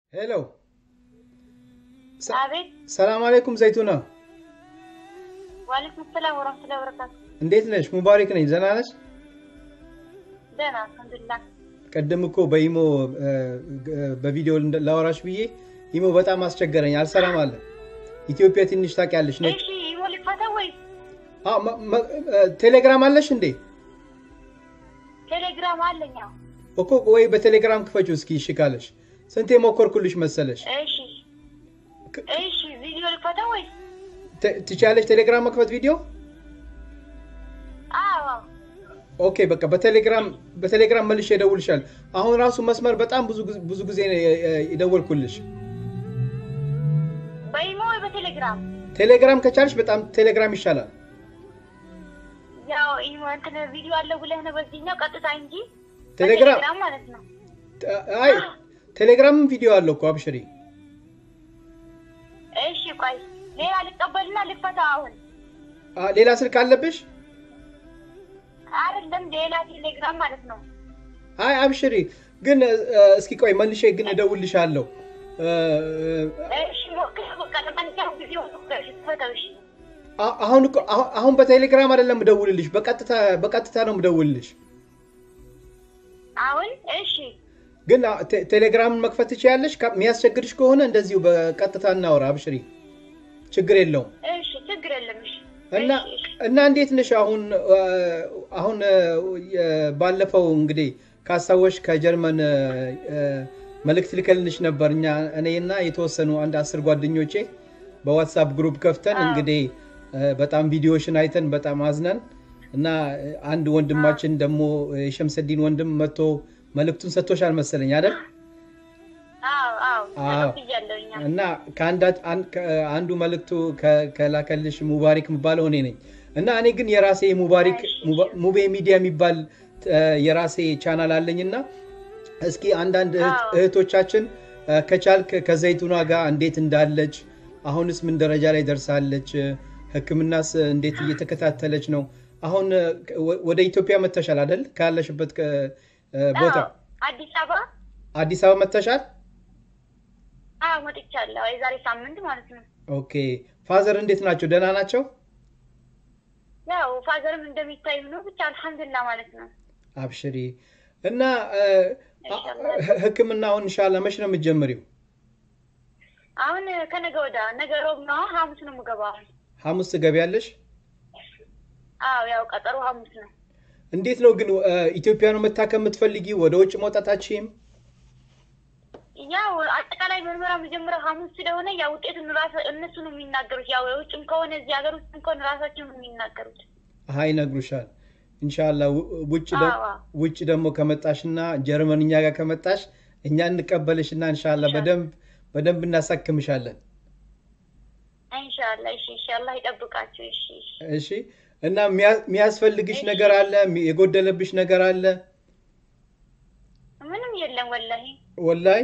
ሄሎ አቤት ሰላም አለይኩም ዘይቱና፣ ዋሌኩም ሰላም ወረህመቱላሂ ወበረካቱ። እንዴት ነሽ? ሙባሪክ ነኝ። ደህና ነሽ? ደህና አልሐምዱሊላህ። ቀደም እኮ በኢሞ በቪዲዮ ላወራሽ ብዬ ኢሞ በጣም አስቸገረኝ፣ አልሰራም አለ። ኢትዮጵያ ትንሽ ታውቂያለሽ። ነ እሺ ኢሞ ሊፈታ ወይ ቴሌግራም አለሽ እንዴ? ቴሌግራም አለኝ። አዎ እኮ ወይ በቴሌግራም ክፈችው እስኪ እሺ ካለሽ። ስንቴ ሞከርኩልሽ መሰለሽ። እሺ እሺ ቪዲዮ ሊፈታ ወይ? ት- ትችያለሽ ቴሌግራም መክፈት ቪዲዮ? አዎ ኦኬ በቃ በቴሌግራም በቴሌግራም መልሼ እደውልሻለሁ። አሁን ራሱ መስመር በጣም ብዙ ጊዜ- ብዙ ጊዜ ነው የ- የ- የደወልኩልሽ። በኢሞ ወይ በቴሌግራም? ቴሌግራም ከቻልሽ በጣም ቴሌግራም ይሻላል። ያው ኢሞ እንትን ቪዲዮ አለው ብለህ ነው በዚህኛው ቀጥታ እንጂ ቴሌግራም በቴሌግራም ማለት ነው። አይ ቴሌግራምም ቪዲዮ አለው እኮ አብሽሪ። እሺ ቆይ ሌላ ልቀበልና ልፈታ አሁን አ፣ ሌላ ስልክ አለብሽ? አይደለም ሌላ ቴሌግራም ማለት ነው። አይ አብሽሪ። ግን እ፣ እስኪ ቆይ መልሼ ግን እደውልልሻለሁ። እ፣ እሺ ሞክር በቃ ለማንኛውም ጊዜ ሞክር ትፈታው። እሺ አ- አሁን እኮ አሁን- አሁን በቴሌግራም አይደለም እደውልልሽ፣ በቀጥታ በቀጥታ ነው እደውልልሽ። አሁን እሺ ግን አ፣ ቴ- ቴሌግራምን መክፈት ትችያለሽ። ካ- የሚያስቸግርሽ ከሆነ እንደዚሁ በቀጥታ እናወራ። አብሽሪ፣ ችግር የለውም። እሺ ችግር የለም። እሺ እና እሺ፣ እሺ። እና እንዴት ነሽ አሁን? አ፣ አሁን አ፣ የ- ባለፈው እንግዲህ ካስታወሽ ከጀርመን አ፣ አ፣ መልእክት ልከልንሽ ነበር። እኛ እኔና የተወሰኑ አንድ አስር ጓደኞቼ በዋትሳፕ ግሩፕ ከፍተን አዎ። እንግዲህ አ፣ በጣም ቪዲዮሽን አይተን በጣም አዝነን እና አንድ ወንድማችን ደግሞ የሸምሰዲን ወንድም መጥቶ መልእክቱን ሰጥቶሻል መሰለኝ አይደል? አዎ አዎ አዎ። ተቀብያለሁ። እኛ እና ከአንዳ- አን- ከ- አንዱ መልእክቱ ከ- ከላከልሽ ሙባሪክ የምባለው እኔ ነኝ። እና እኔ ግን የራሴ ሙባሪክ እሺ። ሙባ- ሙቤ ሚዲያ የሚባል እ፣ የራሴ ቻናል አለኝ እና እስኪ አንዳንድ እህት- አዎ። እህቶቻችን እ፣ ከቻልክ ከዘይቱና ጋር እንዴት እንዳለች አሁንስ ምን ደረጃ ላይ ደርሳለች፣ እ፣ ሕክምናስ እንዴት እየተከታተለች ነው? አሁን እ፣ ወ- ወደ ኢትዮጵያ መተሻል አይደል? ካለሽበት ከ- እ፣ ቦታ አዎ፣ አዲስ አበባ አዲስ አበባ መተሻል። አዎ መጥቻለሁ። የዛሬ ሳምንት ማለት ነው። ኦኬ ፋዘር እንዴት ናቸው? ደህና ናቸው? ያው ፋዘርም እንደሚታዩ ነው። ብቻ አልሐምዱሊላህ ማለት ነው። አብሽሪ እና እ፣ ኢንሻአላህ። ህ- ህክምናውን ኢንሻላህ መች ነው የምትጀምሪው? አሁን ከነገ ወዳ ነገ ሮብ ነው። ሐሙስ ነው የምገባው። አሁን ሐሙስ ትገቢያለሽ? አዎ ያው ቀጠሮ ሐሙስ ነው። እንዴት ነው ግን እ፣ ኢትዮጵያ ነው መታከም የምትፈልጊ? ወደ ውጭ መውጣታችም? ያው አጠቃላይ ምርመራ መጀመሪያው ሐሙስ ስለሆነ ያው ውጤቱን ራስ እነሱ ነው የሚናገሩት። ያው የውጭም ከሆነ እዚህ ሀገር ውስጥም ከሆነ ራሳቸው ነው የሚናገሩት። አሀ ይነግሩሻል። ኢንሻላህ ው- ውጭ ደ- አዎ። ውጭ ደግሞ ከመጣሽና ጀርመን እኛ ጋር ከመጣሽ እኛ እንቀበልሽና ኢንሻላህ ኢንሻላህ። በደንብ በደንብ እናሳክምሻለን። ኢንሻአላህ። እሺ እሺ፣ አላህ ይጠብቃችሁ። እሺ እሺ። እሺ እና የሚያ- የሚያስፈልግሽ እሺ። ነገር አለ? የጎደለብሽ ነገር አለ? ምንም የለም ወላሂ ወላይ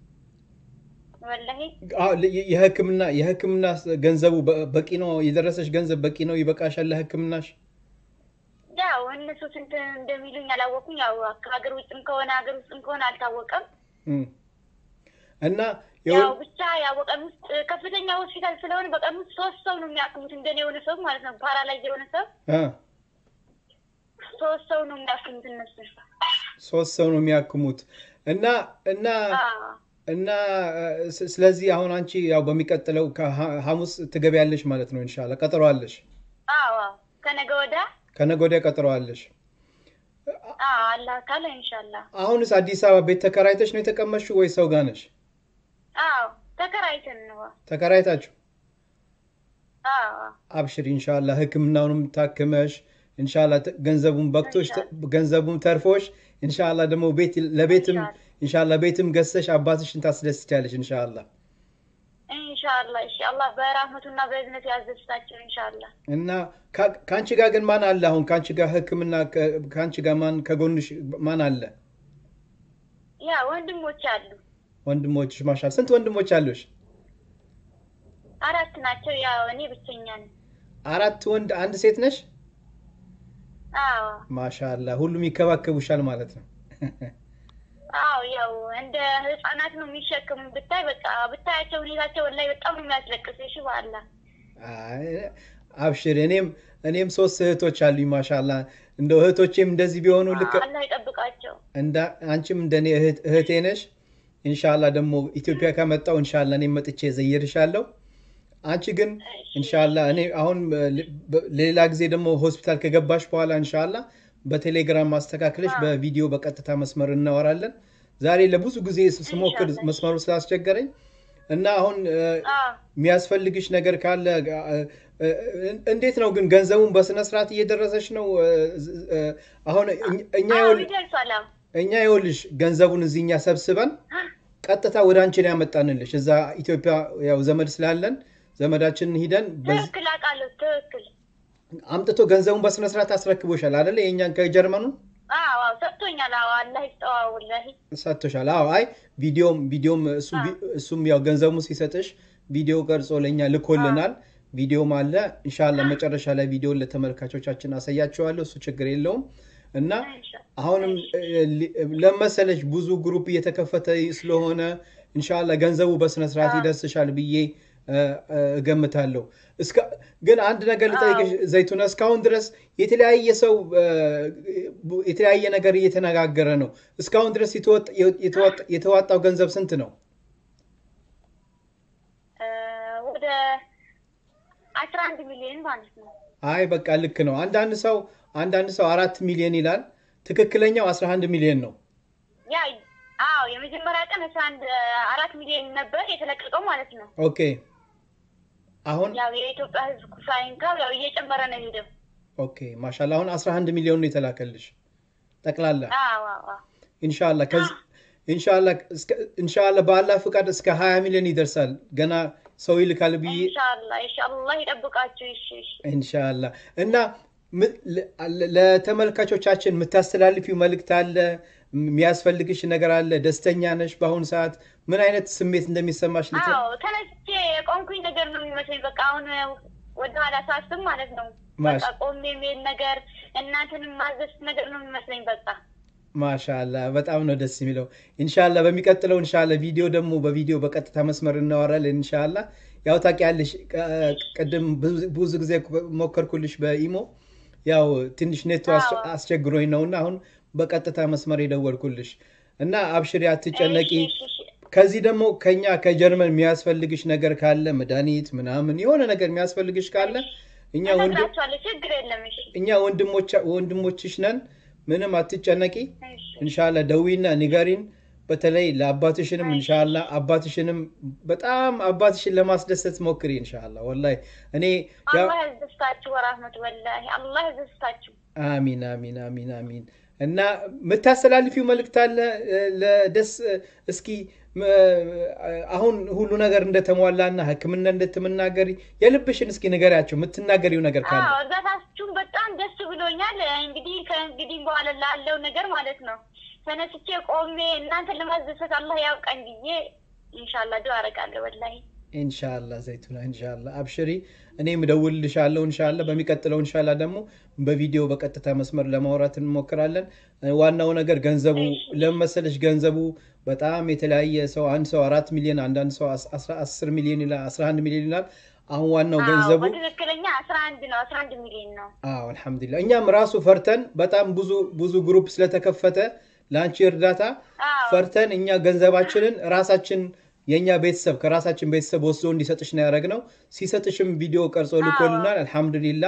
ወላሂ አዎ፣ ለ- የህክምና የህክምና ገንዘቡ በ- በቂ ነው? የደረሰሽ ገንዘብ በቂ ነው? ይበቃሻል ለህክምናሽ? ያው እነሱ ስንት እንደሚሉኝ አላወቁኝ። ያው ከሀገር ውጭም ከሆነ ሀገር ውስጥም ከሆነ አልታወቀም። እም። እና ያው የወ- ብቻ ያው በቀን ውስጥ ከፍተኛ ሆስፒታል ስለሆነ በቀን ውስጥ ሶስት ሰው ነው የሚያክሙት። እንደኔ የሆነ ሰው ማለት ነው ፓራላይዝ የሆነ ሰው አ፣ ሶስት ሰው ነው የሚያክሙት እነሱ። ሶስት ሰው ነው የሚያክሙት እና እና አዎ እና እ፣ ስ- ስለዚህ አሁን አንቺ ያው በሚቀጥለው ከሐ- ሐሙስ ትገቢያለሽ ማለት ነው። ኢንሻላህ ቀጠሮ አለሽ። አዎ ከነገ ወዳ ከነገ ወዲያ ቀጠሮ አለሽ። አዎ አላህ ካለ ኢንሻአላህ። አሁንስ አዲስ አበባ ቤት ተከራይተሽ ነው የተቀመጥሽው ወይ ሰው ጋር ነሽ? አዎ ተከራይተን ነው። ተከራይታችሁ? አዎ አብሽሪ ኢንሻላህ ህክምናውንም ታክመሽ ኢንሻላህ ተ- ገንዘቡን በቅቶሽ ገንዘቡን ተርፎሽ ኢንሻላህ ደግሞ ቤት ለቤትም ኢንሻላህ። ኢንሻላህ ቤትም ገዝተሽ አባትሽን ታስደስቻለሽ ኢንሻላህ። ኢንሻአላህ። እሺ አላህ በራህመቱና በእዝነቱ ያዘዝታቸው ኢንሻአላህ። እና ካ- ከአንቺ ጋር ግን ማን አለ? አሁን ከአንቺ ጋር ህክምና ከ- ከአንቺ ጋር ማን ከጎንሽ ማን አለ? ያ ወንድሞች አሉ ወንድሞችሽ ማሻል ስንት ወንድሞች አሉሽ? አራት ናቸው። ያው እኔ ብቸኛ ነኝ። አራት ወንድ አንድ ሴት ነሽ? አዎ ማሻላ ሁሉም ይከባከቡሻል ማለት ነው። አዎ ያው እንደ ህጻናት ነው የሚሸክሙ ብታይ በቃ ብታያቸው ሁኔታቸው ላይ በጣም ነው የሚያስለቅስ። እሺ በአላ አይ፣ አብሽር። እኔም እኔም ሶስት እህቶች አሉኝ። ማሻላ እንደ እህቶቼም እንደዚህ ቢሆኑ ልክ አላህ ይጠብቃቸው። እንደ አንቺም እንደኔ እህት- እህቴ ነሽ። ኢንሻላ ደግሞ ኢትዮጵያ ከመጣው ኢንሻላ እኔም መጥቼ ዘይርሻለሁ። አንቺ ግን ኢንሻላ እኔ አሁን በ- ሌላ ጊዜ ደግሞ ሆስፒታል ከገባሽ በኋላ ኢንሻላ በቴሌግራም ማስተካከለሽ አዎ። በቪዲዮ በቀጥታ መስመር እናወራለን። ዛሬ ለብዙ ጊዜ ስሞክር ኢንሻአላህ። መስመሩ ስላስቸገረኝ እና አሁን እ፣ አዎ የሚያስፈልግሽ ነገር ካለ እ፣ እ፣ እንዴት ነው ግን ገንዘቡን በስነ ስርዓት እየደረሰች ነው? እ፣ እ፣ አሁን እኛ- እኛ አዎ ይኸውልሽ ይደርሳል። አዎ እኛ ይኸውልሽ ገንዘቡን እዚህ እኛ ሰብስበን ቀጥታ ወደ አንቺ ነው ያመጣንልሽ። እዛ ኢትዮጵያ ያው ዘመድ ስላለን ዘመዳችንን ሂደን በዝ- ትክክል አውቃለሁ። ትክክል አምጥቶ ገንዘቡን በስነ ስርዓት አስረክቦሻል አይደለ? የእኛን ከጀርመኑ አዎ አዎ ሰጥቶኛል። አዎ አላህ ይስጠው። ወላሂ ሰጥቶሻል። አዎ አይ ቪዲዮም ቪዲዮም እሱም ቪ- እሱም ያው ገንዘቡን ሲሰጥሽ ቪዲዮ ቀርጾ ለእኛ ልኮልናል። ቪዲዮም አለ። ኢንሻላህ መጨረሻ ላይ ቪዲዮን ለተመልካቾቻችን አሳያቸዋለሁ። እሱ ችግር የለውም እና ኢንሻ- አሁንም እ፣ ሊ- ለመሰለሽ ብዙ ግሩፕ እየተከፈተ ስለሆነ እንሻላ ገንዘቡ በስነ ስርዓት ይደርስሻል ብዬ እ፣ እ፣ እገምታለሁ። እስከ- ግን አንድ ነገር ልጠይቅሽ ዘይቱና፣ እስካሁን ድረስ የተለያየ ሰው እ፣ የተለያየ ነገር እየተነጋገረ ነው። እስካሁን ድረስ የተወጥ- የተወጥ- የተዋጣው ገንዘብ ስንት ነው? እ፣ ወደ አስራ አንድ ሚሊዮን ማለት ነው። አይ በቃ ልክ ነው። አንዳንድ ሰው አንዳንድ ሰው አራት ሚሊዮን ይላል። ትክክለኛው 11 ሚሊዮን ነው። ያ አዎ የመጀመሪያ ቀን አስራ አንድ አራት ሚሊዮን ነበር የተለቀቀው ማለት ነው። ኦኬ አሁን ያው የኢትዮጵያ ሕዝብ ሳይንካው ያው እየጨመረ ነው ሄደው። ኦኬ ማሻላ አሁን 11 ሚሊዮን ነው የተላከልሽ ጠቅላላ አዎ አዎ አዎ ኢንሻላ ከዚህ ኢንሻላ እስከ- ኢንሻላ በአላህ ፍቃድ እስከ 20 ሚሊዮን ይደርሳል። ገና ሰው ይልካል ብዬ ኢንሻአላህ ኢንሻአላህ ይጠብቃችሁ። እሺ እሺ ኢንሻላ እና ም- ለ- ለተመልካቾቻችን የምታስተላልፊው መልእክት አለ? የሚያስፈልግሽ ነገር አለ? ደስተኛ ነሽ? በአሁኑ ሰዓት ምን አይነት ስሜት እንደሚሰማሽ ልት- አዎ ተነስቼ የቆምኩኝ ነገር ነው የሚመስለኝ። በቃ አሁን ወደ ኋላ ሳስብ ማለት ነው ማሽ- በቃ ቆሜ የሚሄድ ነገር እናንተንም ማዘዝ ነገር ነው የሚመስለኝ። በቃ ማሻላ በጣም ነው ደስ የሚለው። ኢንሻላ በሚቀጥለው ኢንሻላ ቪዲዮ ደግሞ በቪዲዮ በቀጥታ መስመር እናወራለን። ኢንሻላ ያው ታውቂያለሽ፣ ቅ- ቅድም ብዙ- ብዙ ጊዜ ሞከርኩልሽ በኢሞ ያው ትንሽ ኔቱ አስ- አዎ። አስቸግሮኝ ነውና አሁን በቀጥታ መስመር የደወልኩልሽ እና አብሽሪ፣ አትጨነቂ። እሺ፣ እሺ፣ እሺ። ከዚህ ደግሞ ከኛ ከጀርመን የሚያስፈልግሽ ነገር ካለ መድኃኒት ምናምን የሆነ ነገር የሚያስፈልግሽ ካለ እኛ ወንድ እነግራችኋለሁ፣ ችግር የለም። እሺ እኛ ወንድሞቻ- ወንድሞችሽ ነን። ምንም አትጨነቂ። እሺ እንሻላ ደዊና ንገሪን። በተለይ ለአባትሽንም እንሻላ አባትሽንም በጣም አባትሽን ለማስደሰት ሞክሪ። እንሻላ ወላሂ እኔ ያው አላህ ያስደስታችሁ። ወራህመቱ ወላሂ አላህ ያስደስታችሁ። አሚን አሚን አሚን አሚን። እና የምታስተላልፊው መልእክት አለ እ፣ ለደስ እስኪ ም፣ አሁን ሁሉ ነገር እንደተሟላና ሕክምና እንደምትናገሪ የልብሽን እስኪ ንገሪያቸው የምትናገሪው ነገር ካለ አዎ እርዳታችሁን በጣም ደስ ብሎኛል። እንግዲህ ከእንግዲህ በኋላ ላለው ነገር ማለት ነው ተነስቼ ቆሜ እናንተን ለማስደሰት አላህ ያውቃኝ ብዬ ኢንሻአላህ ዱአ አደርጋለሁ። ወላሂ ኢንሻላ ዘይቱና ኢንሻላ አብሽሪ። እኔም እደውልልሻለሁ ኢንሻላ። በሚቀጥለው ኢንሻላ ደግሞ በቪዲዮ በቀጥታ መስመር ለማውራት እንሞክራለን። ዋናው ነገር ገንዘቡ ለመሰለሽ ገንዘቡ በጣም የተለያየ ሰው አንድ ሰው አራት ሚሊዮን አንዳንድ ሰው አስ- አስራ- አስር ሚሊዮን ይላል፣ አስራ አንድ ሚሊዮን ይላል። አሁን ዋናው አዎ ገንዘቡ በትክክለኛ አስራ አንድ ነው አስራ አንድ ሚሊዮን ነው። አዎ አልሐምዱሊላህ። እኛም ራሱ ፈርተን በጣም ብዙ ብዙ ግሩፕ ስለተከፈተ ለአንቺ እርዳታ አዎ ፈርተን እኛ ገንዘባችንን ራሳችን የእኛ ቤተሰብ ከራሳችን ቤተሰብ ወስዶ እንዲሰጥሽ ነው ያደረግነው። ሲሰጥሽም ቪዲዮ ቀርጾ ልኮልናል። አልሐምዱሊላ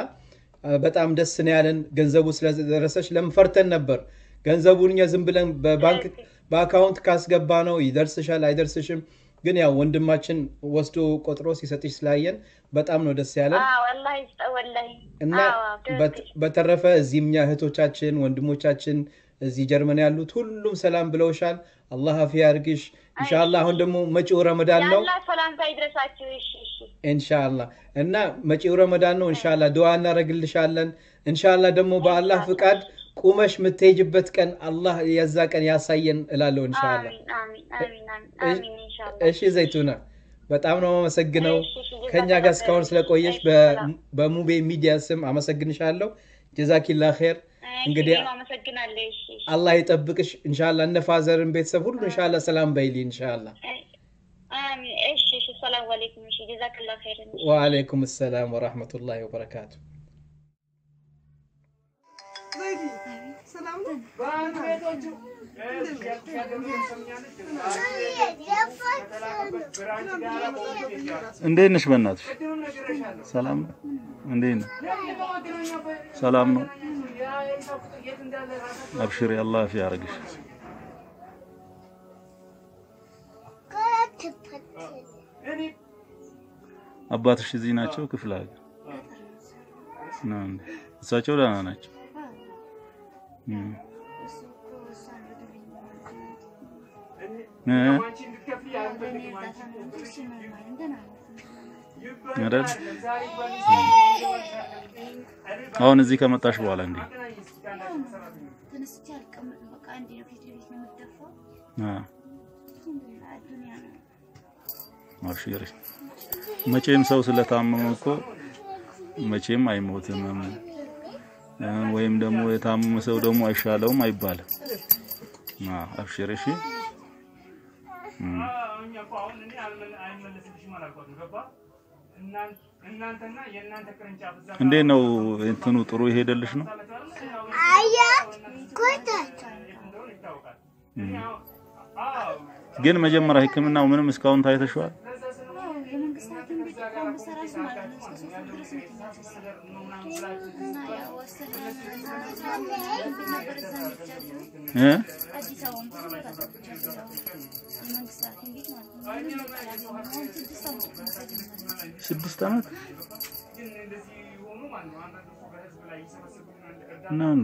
በጣም ደስ ነው ያለን ገንዘቡ ስለደረሰች። ለምን ፈርተን ነበር ገንዘቡን እኛ ዝም ብለን በባንክ በአካውንት ካስገባ ነው ይደርስሻል አይደርስሽም። ግን ያው ወንድማችን ወስዶ ቆጥሮ ሲሰጥሽ ስላየን በጣም ነው ደስ ያለን። አዎ አላህ ይስጠው ወላሂ። እና አዎ በት- ትክክል። በተረፈ እዚህም እኛ እህቶቻችን ወንድሞቻችን እዚህ ጀርመን ያሉት ሁሉም ሰላም ብለውሻል። አላህ አፊያ ያርግሽ። ኢንሻአላህ አሁን ደግሞ መጪው ረመዳን ነው። የአላህ ሰላምታ ይድረሳችሁ። እሺ እሺ ኢንሻአላህ እና መጪው ረመዳን ነው። ኢንሻአላህ ዱዓ እናደርግልሻለን። ኢንሻአላህ ደግሞ በአላህ ፍቃድ ቁመሽ የምትሄጅበት ቀን አላህ የዛ ቀን ያሳየን እላለሁ። ኢንሻአላህ አሚን አሚን አሚን አሚን አሚን ኢንሻአላህ። እሺ ዘይቱና በጣም ነው አመሰግነው እሺ፣ እሺ፣ ከኛ ጋር ጀዛከላህ እስካሁን ኸይር። ስለቆየሽ እሺ፣ በ- ሰላም። በሙቤ ሚዲያ ስም አመሰግንሻለሁ። ጀዛኪላ ኸይር። እንግዲህ እኔም አመሰግናለሁ። እሺ እሺ። አላህ ይጠብቅሽ እንሻላ። እነ ፋዘርን ቤተሰብ ሁሉ እንሻላ ሰላም በይሊ እንሻላ። አሚን። እሺ እሺ። ሰላም አለይኩም። እሺ ጀዛከላሁ ኸይረን። ወአለይኩም ሰላም ወራህመቱላሂ ወበረካቱ። እንዴት ነሽ? በእናትሽ ሰላም ነው? እንዴት ነው? ሰላም ነው? አብሽሪ፣ አላህ ፊ ያርግሽ። አባትሽ እዚህ ናቸው? ክፍለ ሀገር ነው እንዴ? እሳቸው ደህና ናቸው? እም እ አይደል? አሁን እዚህ ከመጣሽ በኋላ እንዴ? ተነስቼ አልቀመጥም። በቃ አንዴ ነው ፊት ለፊት ነው የምትደፋው። አ ዱንያ ነው። አብሽሪ። መቼም ሰው ስለታመመ እኮ መቼም አይሞትም እ ወይም ደግሞ የታመመ ሰው ደግሞ አይሻለውም አይባልም። አ አብሽሪ እሺ። እም እንዴት ነው እንትኑ ጥሩ ይሄደልሽ ነው? እም ግን መጀመሪያ ሕክምናው ምንም እስካሁን ታይተሽዋል? አዎ የመንግስት ሐኪም ቤት እንኳን ብሰራሽ ማለት ነው እስከ ሶስት ወር ድረስ ነው የተኛው እና ያው አሰራር ቤት ነበር እዛ ሄጃለሁ። እ አዲስ አበባም ብዙ ቦታ ገብቻለሁ። ያው የመንግስት ሐኪም ቤት ማለት ነው። ምንም ለውጥ አላገኘሁም። አሁን ስድስት ዓመት ነው ከጀመረ። ስድስት ዓመት ነው እንዴ?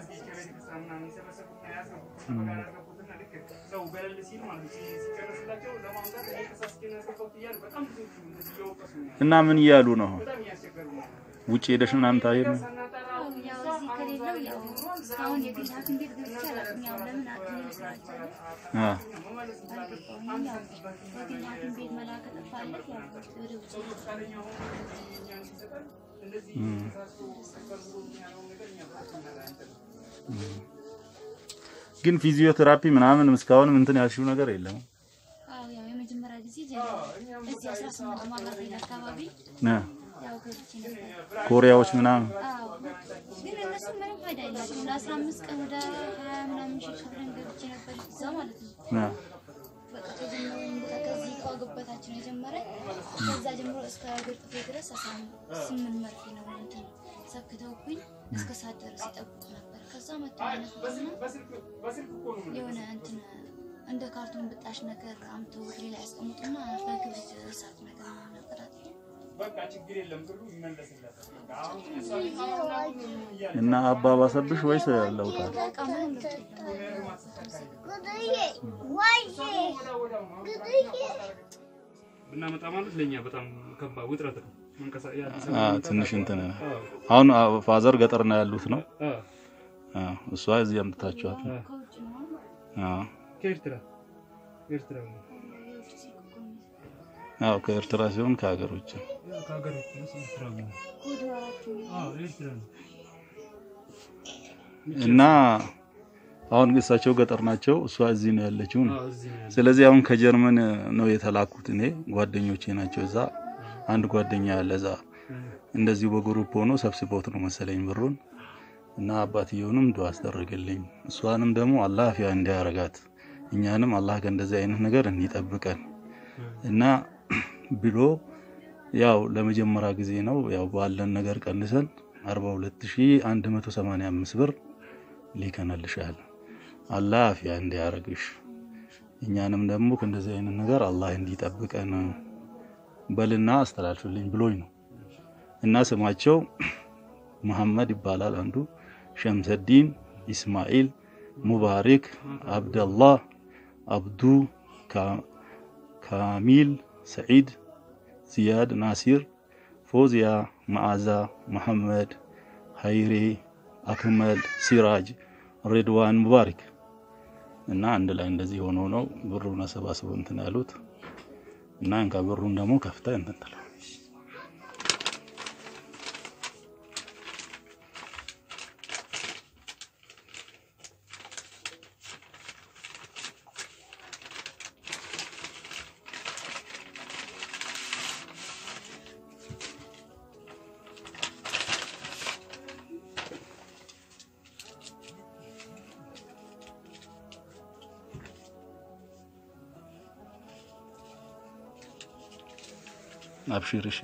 እና ምን እያሉ ነው? ውጭ ሄደሽ ምናምን ታየት ነው? ያው እዚህ ከሌለው ያው እስካሁን የግል ሐኪም ቤት ገብቼ አላውቅም። ያው ለምን ሐኪም ስላልቻለ አ አልገባሁም። ያው የግል ሐኪም ቤት መላክ ጠፋለት። ያው ወደ ውጭ እም ግን ፊዚዮቴራፒ ምናምን እስካሁንም እንትን ያልሽው ነገር የለም? አዎ ያው የመጀመሪያ ጊዜ ጀመረ እዚህ አስራ ስምንት ማጋፌል አካባቢ ነ ያው ገብቼ ነበር። ኮሪያዎች ምናምን አዎ ግን እነሱ ምንም ፋይዳ የላቸውም። ለአስራ አምስት ቀን ወደ ሀያ ምናምን ሺህ ከፍለን ገብቼ ነበር እዛ ማለት ነው። ነ በቃ ከጀመረ ከዚህ ከወገበታችን የጀመረ ከዛ ጀምሮ እስከ እግር ጥፍሬ ድረስ አስራ ስምንት መርፌ ነው እንትን ሰክተውብኝ እስከ ሰዓት ድረስ ይጠብቁ ነበር። ከዛ መጥተው ያነሱና የሆነ እንትን እንደ ካርቶን ብጣሽ ነገር አምተው እግሬ ላይ ያስቀምጡና በክብሪት እሳት ነገር ነቀጣጥ እና አባባሰብሽ ወይስ ለውጣል? በቃ ምንም ለውጥ የለም። ብናመጣ ማለት ለእኛ በጣም ከባድ ውጥረት ነው። መንቀሳ- የአዲስ አ አበባ ትንሽ እንትን አዎ፣ አሁን አ፣ ፋዘር ገጠር ነው ያሉት ነው። አዎ፣ አ እሷ እዚህ አምጥታችኋት ነው። ከውጭ ነው አ ከኤርትራ ኤርትራ ነው። የውጭ ስልክ እኮ ነው። አዎ ከኤርትራ ሲሆን ከሀገር ውጭ ያው ከሀገር ውጭ ነው፣ ኤርትራ ነው። ኮድ አራት ነው። አዎ፣ ኤርትራ ነው። እና አሁን እሳቸው ገጠር ናቸው፣ እሷ እዚህ ነው ያለችው ነው። አዎ፣ እዚህ ነው ያለው። ስለዚህ አሁን ከጀርመን ነው የተላኩት። እኔ ጓደኞቼ ናቸው እዛ። አንድ ጓደኛ ያለ እዛ እንደዚሁ በግሩፕ ሆኖ ሰብስቦት ነው መሰለኝ ብሩን እና አባትየውንም ዱዓ አስደረገልኝ። እሷንም ደግሞ አላህ አፊያ እንዲያረጋት እኛንም አላህ ከእንደዚህ አይነት ነገር እንዲጠብቀን እና ብሎ ያው ለመጀመሪያ ጊዜ ነው ያው ባለን ነገር ቀንሰን 42185 ብር ሊከነልሻል። አላህ አፊያ እንዲያረግሽ እኛንም ደግሞ ከእንደዚህ አይነት ነገር አላህ እንዲጠብቀን በልና አስተላልፍልኝ ብሎኝ ነው እና ስማቸው መሐመድ ይባላል አንዱ፣ ሸምሰዲን ኢስማኤል፣ ሙባሪክ፣ አብደላህ፣ አብዱ፣ ካ- ካሚል፣ ሰዒድ፣ ዚያድ፣ ናሲር፣ ፎዚያ፣ መዓዛ፣ መሐመድ፣ ሀይሬ፣ አክመል፣ ሲራጅ፣ ሬድዋን፣ ሙባሪክ እና አንድ ላይ እንደዚህ ሆኖ ነው ብሩን አሰባስበው እንትን ያሉት እና እንካ ብሩን ደግሞ ከፍታ እንትን ትላለህ። አብሽር እሺ።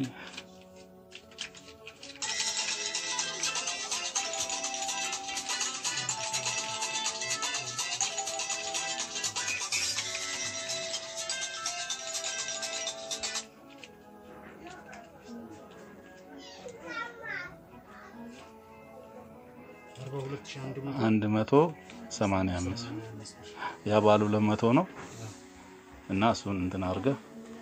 አርባ ሁለት ሺህ አንድ መቶ አንድ መቶ ሰማንያ አምስት ያ ባሉ ሁለት መቶ ነው እና እሱን እንትን አድርገህ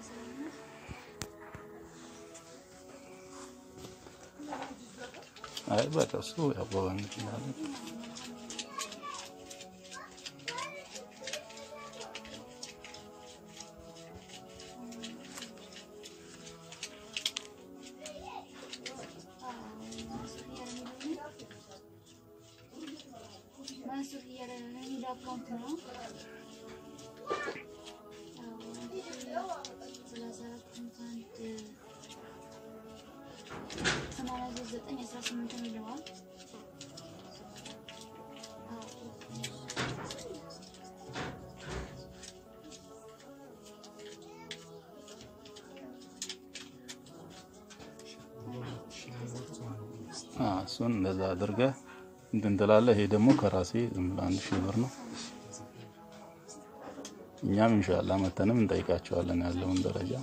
አይ በቃ እሱ ያው በባንክ ይላል። መንሱር እያለ ነው የሚለው አካውንት ነው። ሰላሳ አራት ስምንት አንድ ሰማንያ ሶስት ዘጠኝ አስራ ስምንት ነው ይለዋል። አ እሱን እንደዛ አድርገህ እንትን ትላለህ። ይሄ ደግሞ ከራሴ ዝም ብሎ አንድ ሺህ ብር ነው። እኛም ኢንሻአላህ መተንም እንጠይቃቸዋለን ያለውን ደረጃ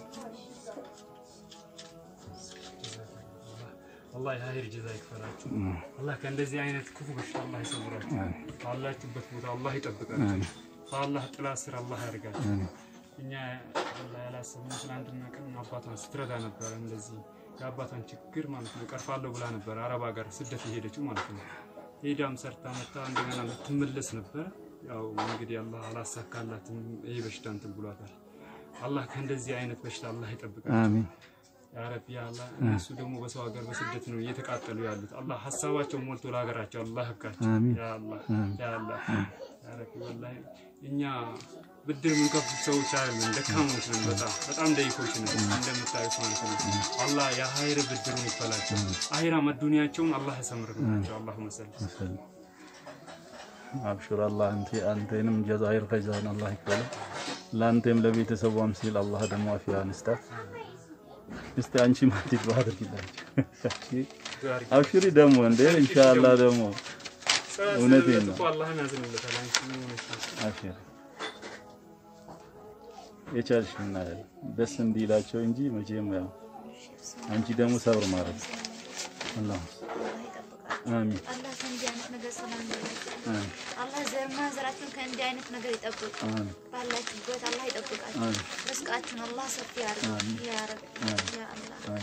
አላህ የሀይር ጀዛ ይክፈላችሁ። አላህ ከእንደዚህ አይነት ክፉ በሽታ አላህ ይሰውራችሁ። ባላችሁበት ቦታ አላህ ይጠብቃችሁ። በአላህ ጥላ ስር አላህ ያደርጋችሁ። እኛ አላህ ያላሰብነው ትናንትና ቀን አባቷን ስትረዳ ነበረ። እንደዚህ የአባቷን ችግር ማለት ነው ቀርፋለሁ ብላ ነበረ አረብ ሀገር ስደት የሄደችው ማለት ነው። ሄዳም ሰርታ መታ እንደገና ልትመለስ ነበረ። ያው እንግዲህ አላህ አላሳካላትም። ይሄ በሽታ እንትን ብሏታል። አላህ ከእንደዚህ አይነት በሽታ አላህ ይጠብቃል። አሚን ያ ረቢ ያ አላህ እነሱ ደግሞ በሰው ሀገር በስደት ነው እየተቃጠሉ ያሉት። አላህ ሀሳባቸውን ሞልቶ ለሀገራቸው አላህ ያብቃቸው። አሚን። ያ አላህ ያ አላህ ያ ረቢ ወላሂ እኛ ብድር የምንከፍል ሰዎች አይደለም፣ ደካሞች ነን። በጣም በጣም ደይኮች ነን እንደምታዩት ማለት ነው። አላህ የሀይር ብድሩን ይክፈላቸው። አሂራ መዱንያቸውን አላህ ያሰምርላቸው። አላሁ መሰል አብሽር አላህ አንተ አንተንም ጀዛኢር ፈዛን አላህ ይክፈል። ለአንተም ለቤተሰቧም ሲል አላህ ደግሞ አፊያን ይስጣት። እስቲ አንቺ ማለት ባድርጊላችሁ። አብሽሪ ደግሞ እንደ ኢንሻአላህ ደግሞ እውነቴን ነው። አላህን ያዝንለታል። አንቺ ምን ሆነሽ ነው? አብሽሪ የቻልሽ እናያለን ደስ እንዲላቸው እንጂ መቼም ያው አንቺ ደግሞ ሰብር ማድረግ አላህ አላህ ይጠብቃል። አሚን አላህ ከእንዲህ አይነት ነገር ሰላም ይበላችሁ። አሚን አላህ ዘር ማንዘራችሁን ከእንዲህ አይነት ነገር ይጠብቅ። አሚን ባላችሁበት አላህ ይጠብቃችሁ። አሚን ርስቃችሁን አላህ ሰፊ ያድርግ። ያ ረቢ ያ አላህ